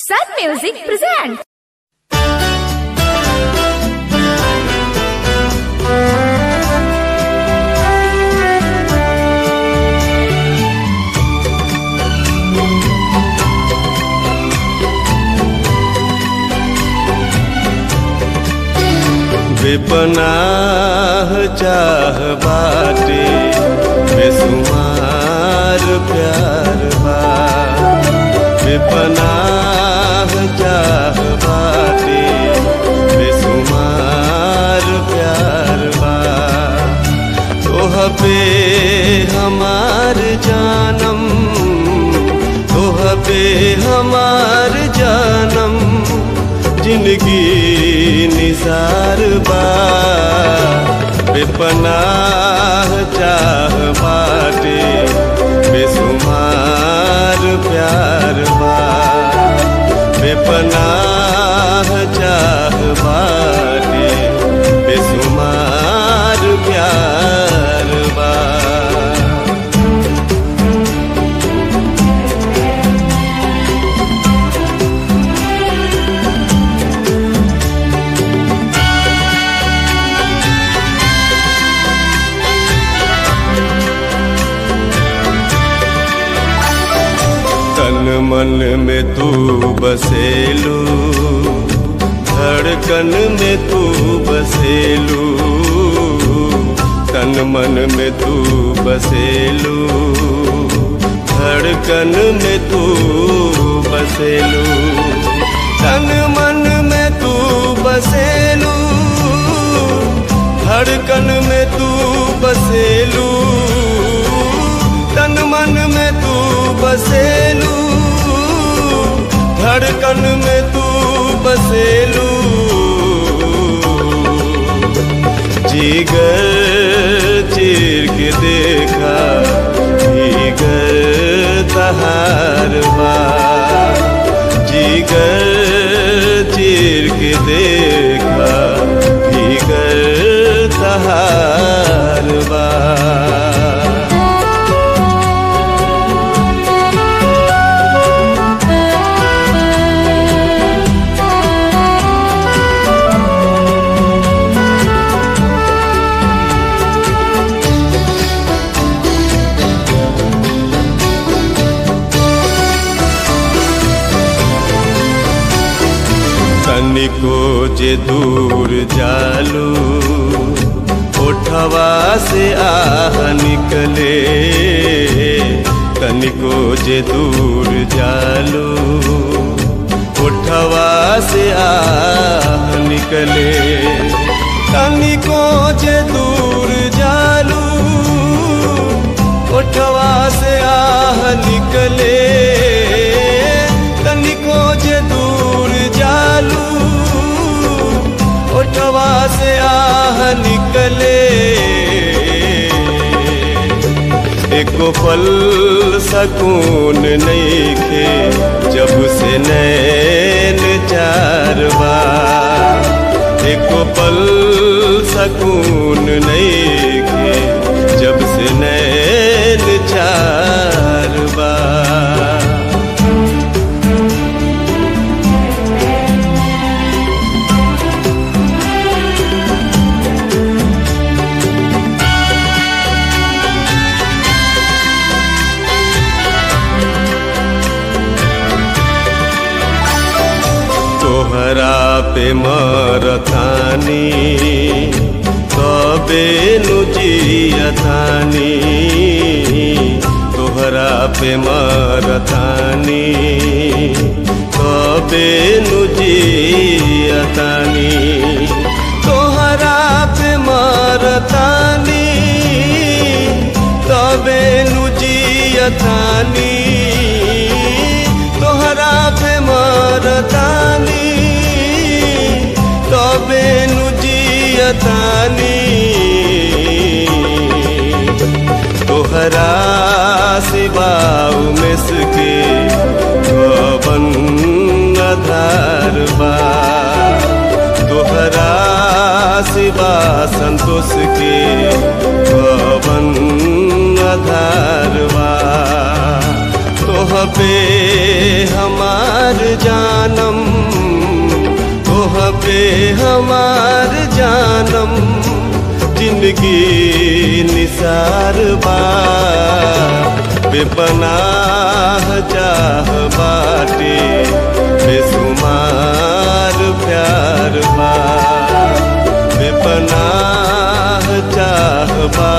Sun Music presents. बेपनाह चाह बाटे बेसुमार प्यार बा बेपनाह चाह बाटे बेसुमार प्यार बा तोह पे हमार जानम तोह पे हमार जानम जिंदगी निसार बा बेपनाह चाह बाटे बेसुमार प्यार बा बेपनाह चाह बाटे बेसुमार प्यार बा तन मन में तू बसेलू धड़कन में तू बसेलू तन मन में तू बसेलू धड़कन में तू बसेलू तन मन में तू बसेलू धड़कन में तू बसेलू तन मन में तू बसेलू धड़कन में तू बसेलू जीगर चीर के देखा जीगर तहार बा जीगर चीर के देखा जीगर तहार बा तनिको जे दूर जालू ओठवा से आह निकले तनिको जे दूर जालू ओठवा से आह निकले तनिको जे दूर जालू ओठवा से आह निकले तनिको जे दूर जालू ओठवा से आह निकले एको पल सकून नईखे जब से नैन चार बार एको पल सकून नईखे जब से नैन चार बार तोहरा पे मरतानी तबे नु जियतानी तोहरा पे मरतानी तबे नु जियतानी तोहरा पे मरतानी तबे नु जियतानी तोहरा पे मरतानी तबे नु जियतानी तोहरा सिवाऊ में सके भवन आधार बा तोहरा सिवा संतोष के भवन आधार बा तोहरा पे हमार जानम तोह पे हमार जानम जिंदगी निसार बा बेपनाह चाह बाटे बेसुमार प्यार बा बेपनाह चाह बा